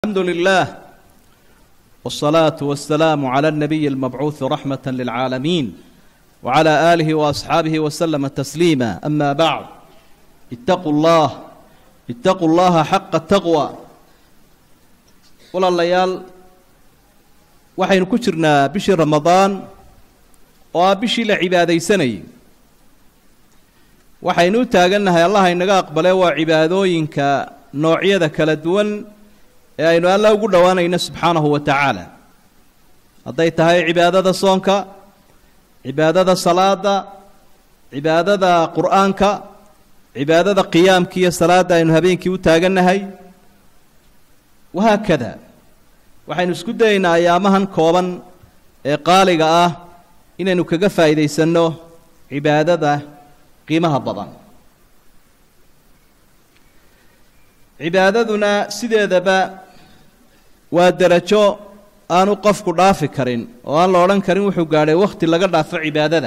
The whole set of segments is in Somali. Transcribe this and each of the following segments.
الحمد لله والصلاة والسلام على النبي المبعوث رحمة للعالمين وعلى آله وأصحابه وسلم تسليما أما بعد اتقوا الله اتقوا الله حق التقوى walaalayaal waxaynu ku jirnaa bishii ramadaan oo ah bishii la cibaadaysanayay waxaynu u taagannahay allah inaga aqbale waa cibaadooyinka noocyada kala duwan ee aynu alla ugu dhowaanayno subxaanahu wa tacaala hadday tahay cibaadada soonka cibaadada salaada cibaadada qur'aanka cibaadada qiyaamka iyo salaadda aynu habeenkii u taagannahay wahaakada waxaynu isku dayaynaa ayaamahan kooban ee qaaliga ah inaynu kaga faa'iidaysanno cibaadada qiimaha badan cibaadaduna sideedaba waa derajo aanu qofku dhaafi karin oo aan la odhan karin wuxuu gaadhay wakhti laga dhaafo cibaadada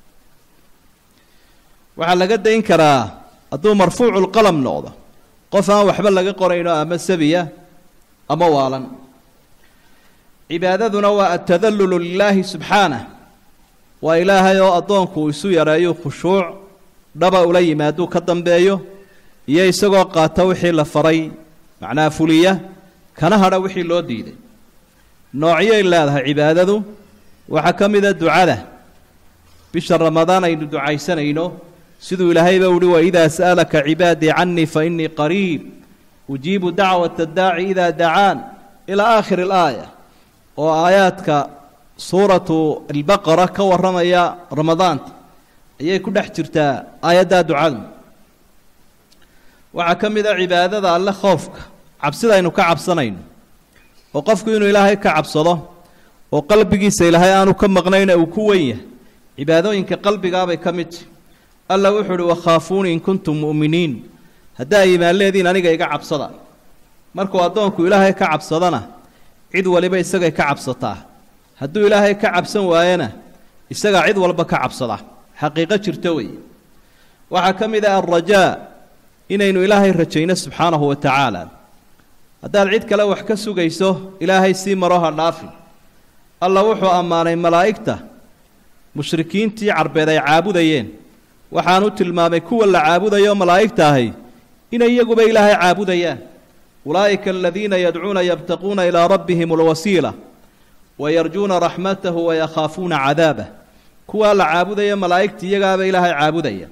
waxaa laga dayn karaa hadduu marfuuculqalam noqdo qof aan waxba laga qorayno ama sabiya ama waalan cibaadaduna waa atadallulu lilaahi subxaanah waa ilaahay oo addoonku uu isu yareeyo khushuuc dhaba ula yimaaduu ka dambeeyo iyo isagoo qaata wixii la faray macnaha fuliya kana hadha wixii loo diiday noocyay leedahay cibaadadu waxaa ka mida ducada bisha ramadaan aynu ducaysanayno siduu ilaahayba uhi waidaa sa'alaka cibaadii canii fa innii qariib ujiibu dacwata daaci idaa dacaan ilaa aakhiri alaaya oo aayaadka suuratu albaqara ka warramaya ramadaanta ayay ku dhex jirtaa aayaddaa ducadu waxaa ka mid a cibaadada alle khoofka cabsida aynu ka cabsanayno oo qofku inuu ilaahay ka cabsado oo qalbigiisa ilaahay aanu ka maqnayna uu ku wen yahay cibaadooyinka qalbigaabay ka mid tahy alla wuxuu uhi wakhaafuuni in kuntum mu'miniin haddaa iimaan leediin aniga iga cabsada markuu addoonku ilaahay ka cabsadana cid waliba isagay ka cabsataa hadduu ilaahay ka cabsan waayana isagaa cid walba ka cabsada xaqiiqo jirto weeye waxaa ka mid ah alrajaa inaynu ilaahay rajayno subxaanahu wa tacaala haddaad cid kale wax ka sugayso ilaahay sii maro ha dhaafi alla wuxuu ammaanay malaa'igta mushrikiintii carbeed ay caabudayeen waxaanu tilmaamay kuwa la caabudayo malaa'igta ahay inay iyaguba ilaahay caabudayaan ulaa'ika aladiina yadcuuna yabtaquuna ilaa rabbihim alwasiila wayarjuuna raxmatahu wayakhaafuuna cadaabah kuwaa la caabudaya malaa'igta iyagaaba ilaahay caabudaya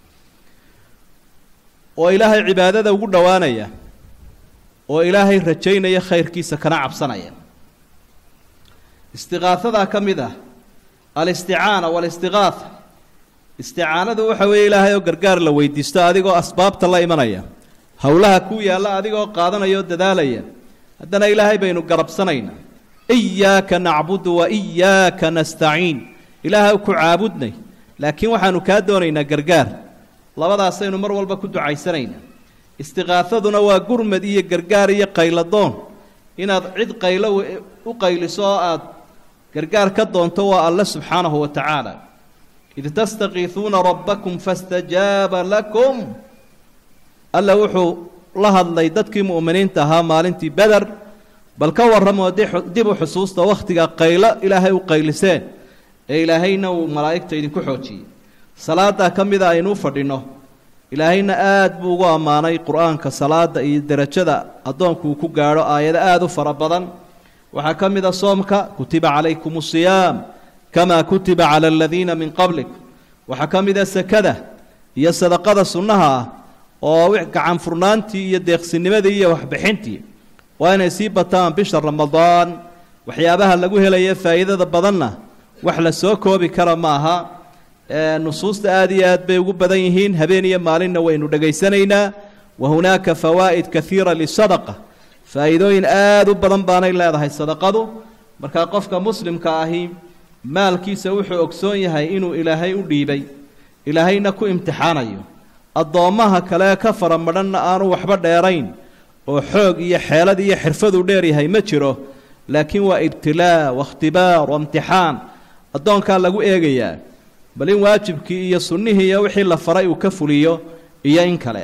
oo ilaahay cibaadada ugu dhowaanaya oo ilaahay rajaynaya khayrkiisa kana cabsanaya istiqaahadaa ka mid ah alisticaana waalistiqaatha isticaanadu waxa weeye ilaahay oo gargaar la weydiisto adigoo asbaabta la imanaya howlaha kuu yaalla adigoo qaadanaya oo dadaalaya haddana ilaahay baynu garabsanaynaa iyaaka nacbudu wa iyaaka nastaciin ilaahay ku caabudnay laakiin waxaanu kaa doonaynaa gargaar labadaasaynu mar walba ku ducaysanaynaa istiqaafaduna waa gurmad iyo gargaar iyo qayladoon inaad cid qaylo u qayliso oo aad gargaar ka doonto waa alle subxaanahu wa tacaala id tastakiisuuna rabbakum fastajaaba lakum alla wuxuu la hadlay dadkii mu'miniinta ahaa maalintii beder bal ka warramoo dib u xusuusta wakhtiga qaylo ilaahay u qayliseen ee ilaahayna uu malaa'igta idinku xoojiyey salaaddaa ka mida aynu u fadhinno ilaahayna aad buu ugu ammaanay qur-aanka salaada iyo derajada addoonku uu ku gaadho aayado aada u fara badan waxaa ka mid a soomka kutiba calaykum asiyaam kamaa kutiba cala aladiina min qablik waxaa ka mid a sekada iyo sadaqada sunnaha ah oo gacan furnaantii iyo deeqsinimadii iyo waxbixintii waa inay sii bataan bisha ramadaan waxyaabaha lagu helaya faa'iidada badanna wax la soo koobi kara ma aha nusuusta aad iyo aad bay ugu badan yihiin habeen iyo maalinna waynu dhegaysanaynaa wa hunaaka fawaa'id kaiira lisadaqa faa'iidooyin aad u badan baanay leedahay sadaqadu markaa qofka muslimka ahi maalkiisa wuxuu ogsoon yahay inuu ilaahay u dhiibay ilaahayna ku imtixaanayo addoommaha kale ka fara madhanna aanu waxba dheerayn oo xoog iyo xeelad iyo xirfaduu dheeryahay ma jiro laakiin waa ibtilaa wakhtibaar wa imtixaan addoonkaa lagu eegayaa bal in waajibkii iyo sunnihii iyo wixii la faray uu ka fuliyo iyo in kale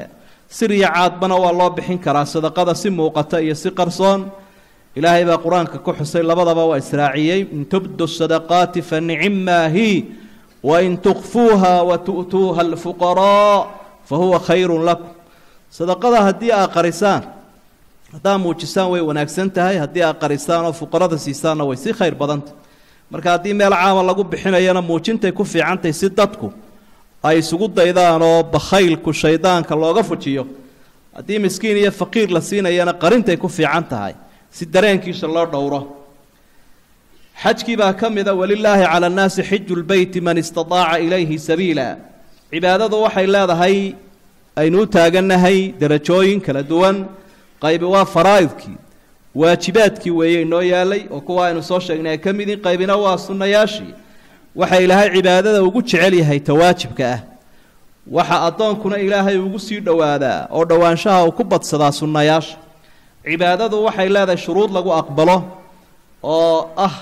sir iyo caadbana waa loo bixin karaa sadaqada si muuqata iyo si qarsoon ilaahay baa qur-aanka ku xusay labadaba waa israaciyey in tubdu sadaqaati fa nicimmaa hi wain tukfuuha wa tu'tuuha alfuqaraa fa huwa khayrun lakum sadaqada haddii aad qarisaan haddaa muujisaan way wanaagsan tahay haddii aad qarisaan oo fuqarada siisaanna way si khayr badantah marka haddii meel caama lagu bixinayana muujintay ku fiicantahy si dadku ay isugu daydaan oo bakhaylku shaydaanka looga fujiyo haddii miskiin iyo faqiir la siinayana qarintay ku fiican tahay si dareenkiisa loo dhowro xajkii baa ka mida walilaahi cala annaasi xiju lbeyti man istataaca ilayhi sabiila cibaadadu waxay leedahay aynu u taagannahay derajooyin kala duwan qaybi waa faraa'idkii waajibaadkii weeye inoo yaalay oo kuwa aynu soo sheegnay ay ka mid yihin qaybina waa sunnayaashii waxa ilaahay cibaadada ugu jecel yahay tawaajibka ah waxa addoonkuna ilaahay ugu sii dhowaadaa oo dhowaanshaha uu ku badsadaa sunnayaasha cibaadadu waxay leedahay shuruud lagu aqbalo oo ah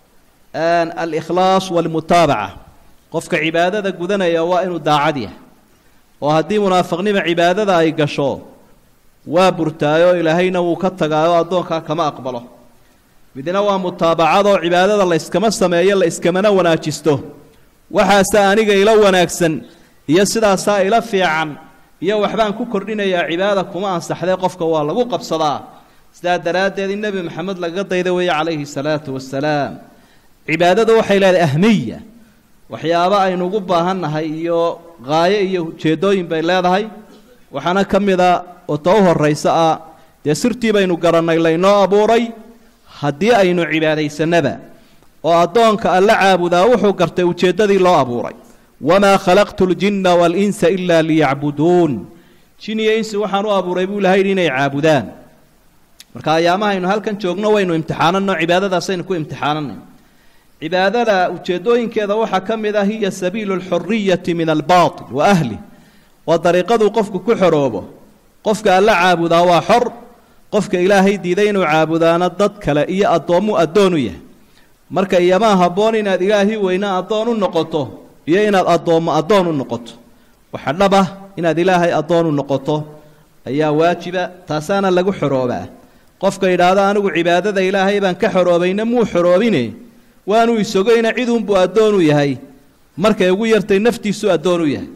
alikhlaas walmutaabaca qofka cibaadada gudanaya waa inuu daacad yahay oo haddii munaafiqnima cibaadada ay gasho waa burtaayoo ilaahayna wuu ka tagaayoo addoonkaa kama aqbalo midna waa mutaabacadoo cibaadada la yskama sameeyo la iskamana wanaajisto waxaase aniga ila wanaagsan iyo sidaasaa ila fiican iyo waxbaan ku kordhinayaa cibaada kuma ansaxdee qofka waa lagu qabsadaa sidaa daraaddeed in nebi maxamed lagaga dayda weeye calayhi salaatu wasalaam cibaadadu waxay leedahay ahmiya waxyaabo aynu ugu baahannahay iyo qaayo iyo ujeeddooyin bay leedahay waxaana ka mid a oo ta u horraysa ah dee sirtii baynu garannay laynoo abuuray haddii aynu cibaadaysanaba oo addoonka alla caabudaa wuxuu gartay ujeeddadii loo abuuray wamaa khalaqtu ljinna waalinsa ilaa liyacbuduun jin iyo insi waxaan u abuuray buu ilahay yidhi inay caabudaan marka ayaamaha aynu halkan joogno waynu imtixaanano cibaadadaasaynu ku imtixaananay cibaadada ujeeddooyinkeeda waxaa ka mid ah hiya sabiilu alxuriyati min albaatil wa ahlih waa dariiqaduu qofku ku xoroobo qofka alla caabudaa waa xor qofka ilaahay diiday inuu caabudaana dad kale iyo addoommu addoon u yahay marka iyamaa habboon inaad ilaahii weyna addoon u noqoto iyo inaad addoommo addoon u noqoto waxa dhab ah inaad ilaahay addoon u noqoto ayaa waajiba taasaana lagu xoroobaa qofka yidhaahdo anigu cibaadada ilaahay baan ka xoroobayna muu xoroobine waanuu isogoyna ciduunbuu addoon u yahay markay ugu yartay naftiisu addoon u yahay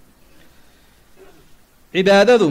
cibaadadu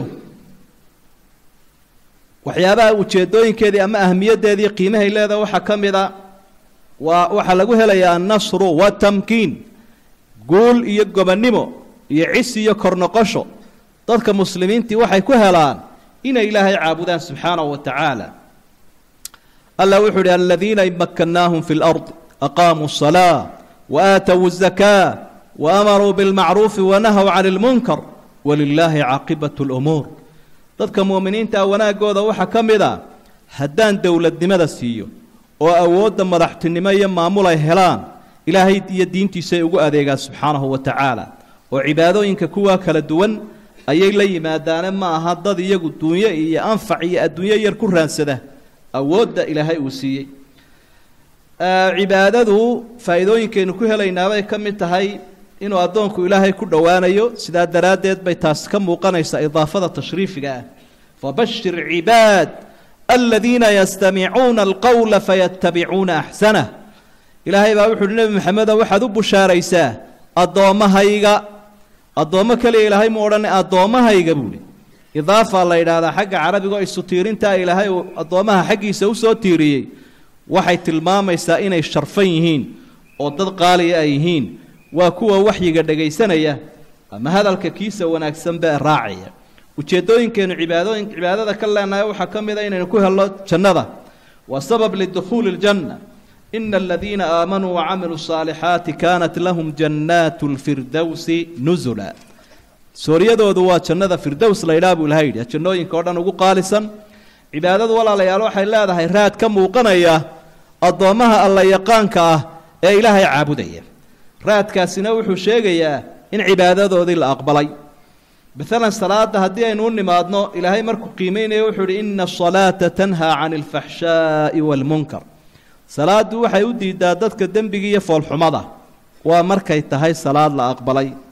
waxyaabaha ujeeddooyinkeedii ama ahmiyaddeedii qiimahay leedaha waxaa ka mid a waa waxaa lagu helayaa annasru watamkiin guul iyo gobonnimo iyo cis iyo kornoqosho dadka muslimiintii waxay ku helaan inay ilaahay caabudaan subxaanahu wa tacaala allah wuxuu uhi aladiina in makkannaahum fi lardi aqaamuu الsalaa waaatowu الzakaa waamaruu biاlmacruufi wanahow can اlmunkar walilaahi caaqibat اlumuur dadka mu'miniintaa wanaaggooda waxaa ka mid a haddaan dowladnimada siiyo oo awoodda madaxtinimo iyo maamul ay helaan ilaahay iyo diintiisay ugu adeegaan subxaanahu wa tacaala oo cibaadooyinka kuwaa kala duwan ayay la yimaadaane ma aha dad iyagu duunyo iyo anfac iyo adduunyo yar ku raansada awoodda ilaahay uu siiyey cibaadadu faa'iidooyinkaynu ku helaynaabay ka mid tahay inuu addoonku ilaahay ku dhowaanayo sidaa daraaddeed bay taas ka muuqanaysaa idaafada tashriifiga ah fabashir cibaad aladiina yastamicuuna alqowla fayattabicuuna axsanah ilaahay baa wuxu uhi nebi maxamedo waxaad u bushaaraysaa addoommahayga addoommo keliya ilaahay mu odhan addoommahayga buuhi idaafaa la yidhaahdaa xagga carabigo isu tiirintaa ilaahay uu addoommaha xaggiisa u soo tiiriyey waxay tilmaamaysaa inay sharfan yihiin oo dad qaaliya ay yihiin waa kuwa waxyiga dhegaysanaya ama hadalka kiisa wanaagsan bee raacaya ujeeddooyinkeennu cibaadooyin cibaadada ka leenahay waxaa ka mid a inaynu ku helno jannada waa sabab lidukhuuli ljanna ina aladiina aamanuu wacamiluu saalixaati kaanat lahum jannaatu lfirdowsi nusula sooryadoodu waa jannada firdows la ydhaha buu ilahay yidhi jannooyinka oo dhan ugu qaalisan cibaadadu walaalayaal waxay leedahay raad ka muuqanaya addoommaha alla yaqaanka ah ee ilaahay caabudaya raadkaasina wuxuu sheegayaa in cibaadadoodii la aqbalay maalan salaada haddii aynu u nimaadno ilaahay markuu qiimeynaya wuxuu uhi ina asalaata tanhaa cani alfaxshaa'i waalmunkar salaaddu waxay u diidaa dadka dembiga iyo foolxumada waa markay tahay salaad la aqbalay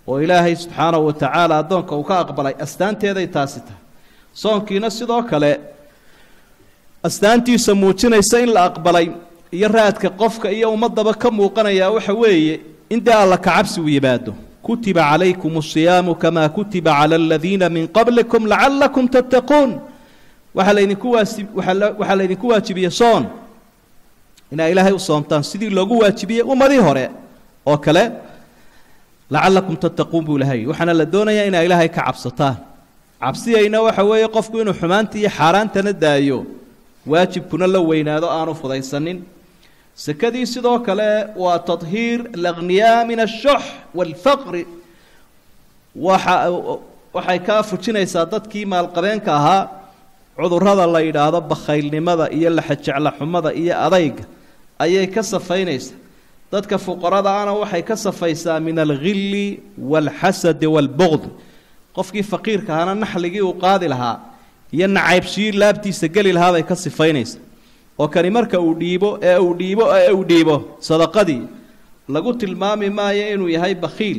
oo ilaahay subxaanahu wa tacaala addoonka uu ka aqbalay astaanteeday taasi tahay soonkiina sidoo kale astaantiisa muujinaysa in la aqbalay iyo raadka qofka iyo ummadaba ka muuqanayaa waxa weeye in dee alla kacabsi uu yimaado kutiba calaykum asiyaamu kamaa kutiba cala aladiina min qablikum lacallakum tattaquun waxaa laydinku waasi waxaa laydinku waajibiyey soon inaa ilaahay u soomtaan sidii loogu waajibiyey ummadii hore oo kale lacallakum tattaquun buu ilahay waxaana la doonayaa inaa ilaahay ka cabsataan cabsiyayna waxa weeye qofku inuu xumaanta iyo xaaraantana daayo waajibkuna la weynaado aanu fudaysanin sekadii sidoo kale waa tahiir alaqniyaa min ashux waalfaqri waxa waxay kaa fujinaysaa dadkii maalqabeenka ahaa cudurrada la yidhaahdo bakhaylnimada iyo laxajeclaxumada iyo adayga ayay ka safaynaysaa dadka fuqaradaana waxay ka safaysaa min alghilli waalxasadi waalbuqd qofkii faqiirka ahaana naxligii uu qaadi lahaa iyo nacaybshii laabtiisa geli lahaa bay ka sifaynaysaa oo kani marka uu dhiibo ee uu dhiibo ee uu dhiibo sadaqadii lagu tilmaami maayo inuu yahay bakhiil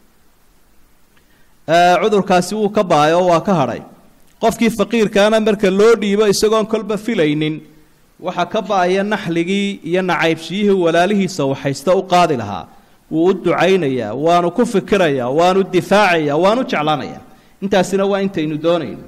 cudurkaasi wuu ka baayo waa ka hadhay qofkii faqiirkaana marka loo dhiibo isagoon kolba filaynin waxaa ka ba-aya naxligii iyo nacaybshiyihii walaalihiisa waxaysta u qaadi lahaa wuu u ducaynayaa waanu ku fikirayaa waanu difaacayaa waanu jeclaanayaa intaasina waa intaynu doonayno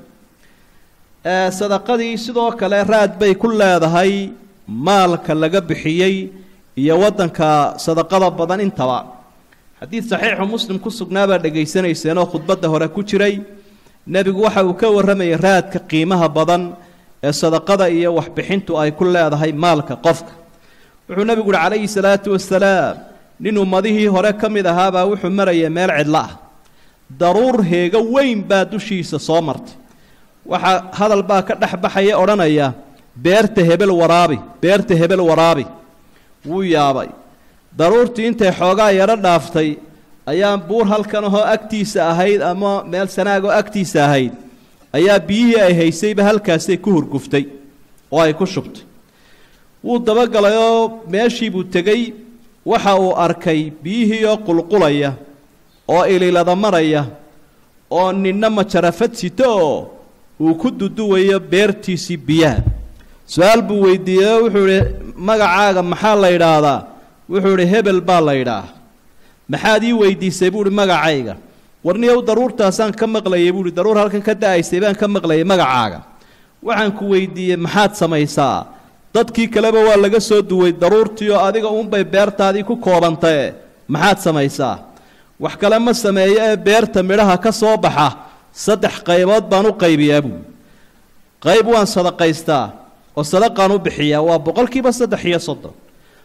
sadaqadii sidoo kale raad bay ku leedahay maalka laga bixiyey iyo waddanka sadaqada badan intaba xadiid saxiixu muslim ku sugnaabaa dhegaysanayseeno khudbadda hore ku jiray nebigu waxa uu ka warramayay raadka qiimaha badan ee sadaqada iyo waxbixintu ay ku leedahay maalka qofka wuxuu nebigu uhi calayhi salaatu wasalaam nin ummadihii hore ka mid ahaabaa wuxuu maraya meel cidlo ah daruur heego weyn baa dushiisa soo martay waxaa hadal baa ka dhex baxaya odhanaya beerta hebel waraabi beerta hebel waraabi wuu yaabay daruurtii intay xoogaa yaro dhaaftay ayaa buur halkan ahoo agtiisa ahayd ama meel sanaagoo agtiisa ahayd ayaa biyihii ay haysayba halkaasay ku hurguftay oo ay ku shubtay wuu dabagalay oo meeshiibuu tegey waxa uu arkay biyihii oo qulqulaya oo ililada maraya oo ninna majarafad sito oo uu ku duduwayo beertiisii biyaha su-aal buu weydiiyey oo wuxuu idhi magacaaga maxaa la yidhaahdaa wuxuu idhi hebel baa la yidhaah maxaad ii weydiisay buu ihi magacayga warniyow daruurtaasaan ka maqlayay buuhi daruur halkan ka da-aysay baan ka maqlayay magacaaga waxaan ku weydiiyey maxaad samaysaa dadkii kaleba waa laga soo duway daruurtii oo adiga uunbay beertaadii ku koobantae maxaad samaysaa wax kale ma sameeyo ee beerta midhaha ka soo baxa saddex qaybood baan u qaybiyaa buui qayb waan sadaqaystaa oo sadaqaan u bixiyaa waa boqolkiiba saddex iyo soddon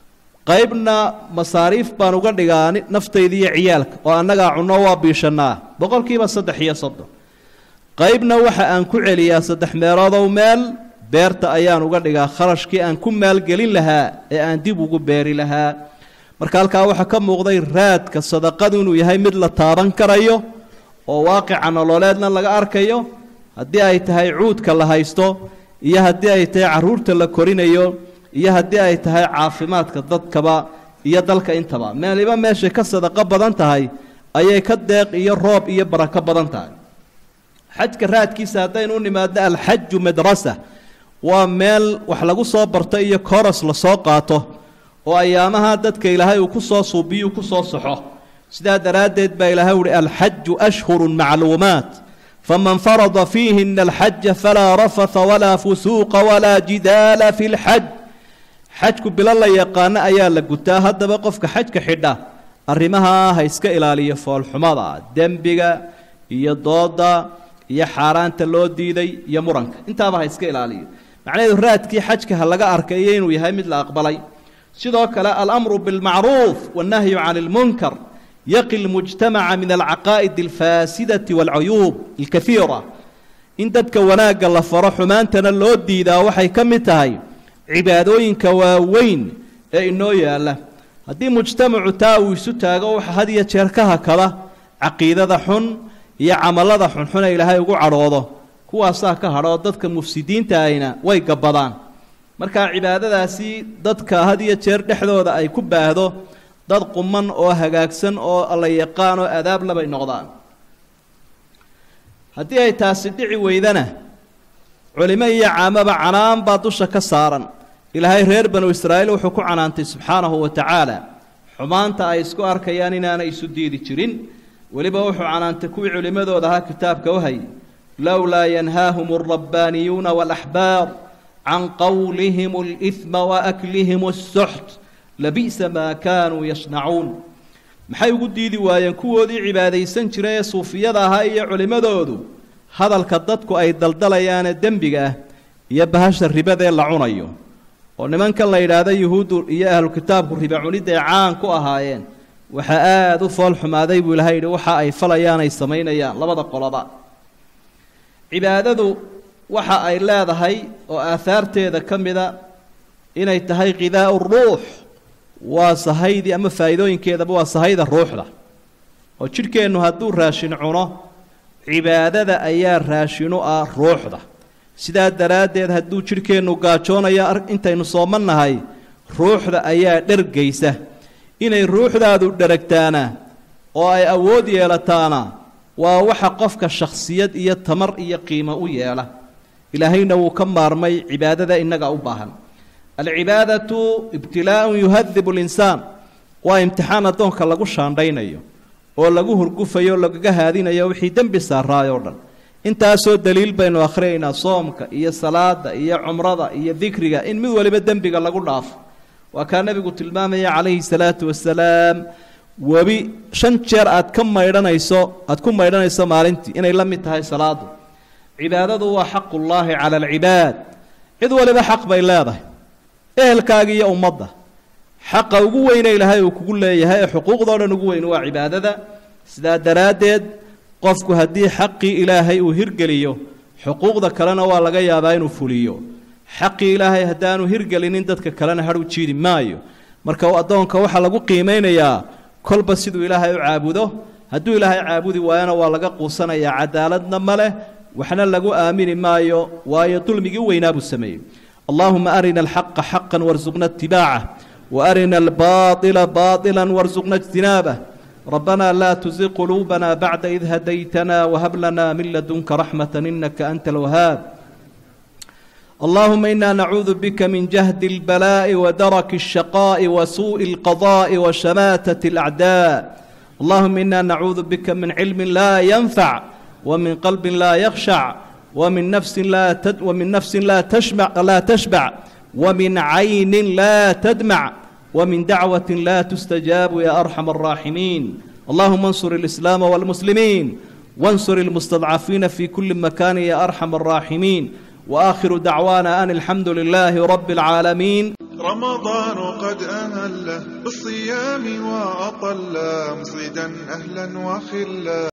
qaybna masaariif baan uga dhigaa naftayda iyo ciyaalka oo annagaa cunno waa biishannaa boqolkiiba saddex iyo soddon qaybna waxa aan ku celiyaa saddex meeloodow meel beerta ayaan uga dhigaa kharashkii aan ku maalgelin lahaa ee aan dib ugu beeri lahaa marka halkaa waxaa ka muuqday raadka sadaqadu inuu yahay mid la taaban karayo oo waaqica nololeedna laga arkayo haddii ay tahay cuudka la haysto iyo haddii ay tahay carruurta la korinayo iyo haddii ay tahay caafimaadka dadkaba iyo dalka intaba meeliba meeshay ka sadaqo badan tahay ayay ka deeq iyo roob iyo barako badan tahay xajka raadkiisa haddaynu u nimaadno alxaju madrasa waa meel wax lagu soo barto iyo koros lasoo qaato oo ayaamaha dadka ilaahay uu ku soo suubiyu ku soo saxo sidaa daraaddeed baa ilaahay uhi alxaju ashhurun macluumaat faman farada fiihina alxaja falaa rafatha walaa fusuuqa walaa jidaala fi lxaj xajku bilo la yaqaano ayaa la gutaa haddaba qofka xajka xidha arrimaha ha iska ilaaliyo foolxumada dembiga iyo dooda iyo xaaraanta loo diiday iyo muranka intaaba ha iska ilaaliyo macnaheedu raadkii xajka ha laga arkayo inuu yahay mid la aqbalay sidoo kale alamru bilmacruuf wannahyu can ilmunkar yaqi lmujtamaca min alcaqaa'id alfaasidati waalcuyuub alkaiira in dadka wanaagga la faro xumaantana loo diidaa waxay ka mid tahay cibaadooyinka waaweyn ee inoo yaalla haddii mujtamacu taa uu isu taago waxa had iyo jeer ka hakada caqiidada xun iyo camallada xunxune ilaahay ugu cadhoodo kuwaasaa ka hadhoo dadka mufsidiinta ahina way gabbadaan markaa cibaadadaasi dadka had iyo jeer dhexdooda ay ku baahdo dad quman oo hagaagsan oo alla yaqaan oo adaab labay noqdaan haddii ay taasi dhici weydana culimo iyo caamaba canaan baa dusha ka saaran ilaahay reer banu israa'iil wuxuu ku canaantay subxaanahu wa tacaala xumaanta ay isku arkayaan inaanay isu diidi jirin weliba wuxuu canaantay kuwii culimmadooda ahaa kitaabka u hayay lowlaa yanhaahum alrabbaaniyuuna waalaxbaar can qowlihim alihma waaklihim assuxt labi'sa maa kaanuu yasnacuun maxay ugu diidi waayeen kuwoodii cibaadaysan jiray ee suufiyada ahaa iyo culimmadoodu hadalka dadku ay daldalayaane dembiga ah iyo bahasha ribadee la cunayo oo nimankan la yidhaahda yuhuuddu iyo ahlu kitaabku riba cunidday caan ku ahaayeen waxaa aada u fool xumaaday buu ilahay yidhi waxa ay falayaan ay samaynayaan labada qoloba cibaadadu waxa ay leedahay oo aahaarteeda ka mida inay tahay khidaa'u ruux waa sahaydii ama faa'iidooyinkeedaba waa sahayda ruuxda oo jidhkeennu hadduu raashin cuno cibaadada ayaa raashinu ah ruuxda sidaa daraaddeed hadduu jidhkeennu gaajoonayo intaynu sooman nahay ruuxda ayaa dhergaysa inay ruuxdaadu dheragtaana oo ay awood yeelataana waa waxa qofka shakhsiyad iyo tamar iyo qiimo u yeela ilaahayna wuu ka maarmay cibaadada innaga u baahan alcibaadatu ibtilaa'un yuhadibu linsaan waa imtixaan addoonka lagu shaandhaynayo oo lagu hurgufayo o lagaga haadinayo wixii dembi saaraay oo dhan intaasoo daliil baynu akhriyaynaa soomka iyo salaada iyo cumrada iyo dikriga in mid waliba dembiga lagu dhaafo waa kaa nebigu tilmaamaya calayhi salaatu wasalaam webi shan jeer aad ka maydhanayso aad ku maydhanayso maalintii inay la mid tahay salaadu cibaadadu waa xaqullaahi cala alcibaad cid waliba xaq bay leedahay ehelkaaga iyo ummadda xaqa ugu weyne ilaahay uu kugu leeyahay ee xuquuqdao dhan ugu weyn waa cibaadada sidaa daraaddeed qofku haddii xaqii ilaahay uu hirgeliyo xuquuqda kalena waa laga yaabaa inuu fuliyo xaqii ilaahay haddaanu hirgelinin dadka kalena hadhu jiidi maayo marka addoonka waxaa lagu qiimaynayaa kolba siduu ilaahay u caabudo hadduu ilaahay caabudi waayana waa laga quusanayaa cadaaladna ma leh waxna lagu aamini maayo waayo dulmigii weynaa buu sameeyey allahuma arina alxaqa xaqan warsuqna itibaaca waarina albaaila baila warsuqna ijtinaabah ربنا لا تزغ قلوبنا بعد إذ هديتنا وهب لنا من لدنك رحمة إنك أنت الوهاب اللهم إنا نعوذ بك من جهد البلاء ودرك الشقاء وسوء القضاء وشماتة الأعداء اللهم إنا نعوذ بك من علم لا ينفع ومن قلب لا يخشع ومن نفس لا تد ومن نفس لا تشبع لا تشبع ومن عين لا تدمع ومن دعوة لا تستجاب يا أرحم الراحمين اللهم انصر الإسلام والمسلمين وانصر المستضعفين في كل مكان يا أرحم الراحمين وآخر دعوانا أن الحمد لله رب العالمين رمضان قد أهله بالصيام وأطل مصيدا أهلا وخلا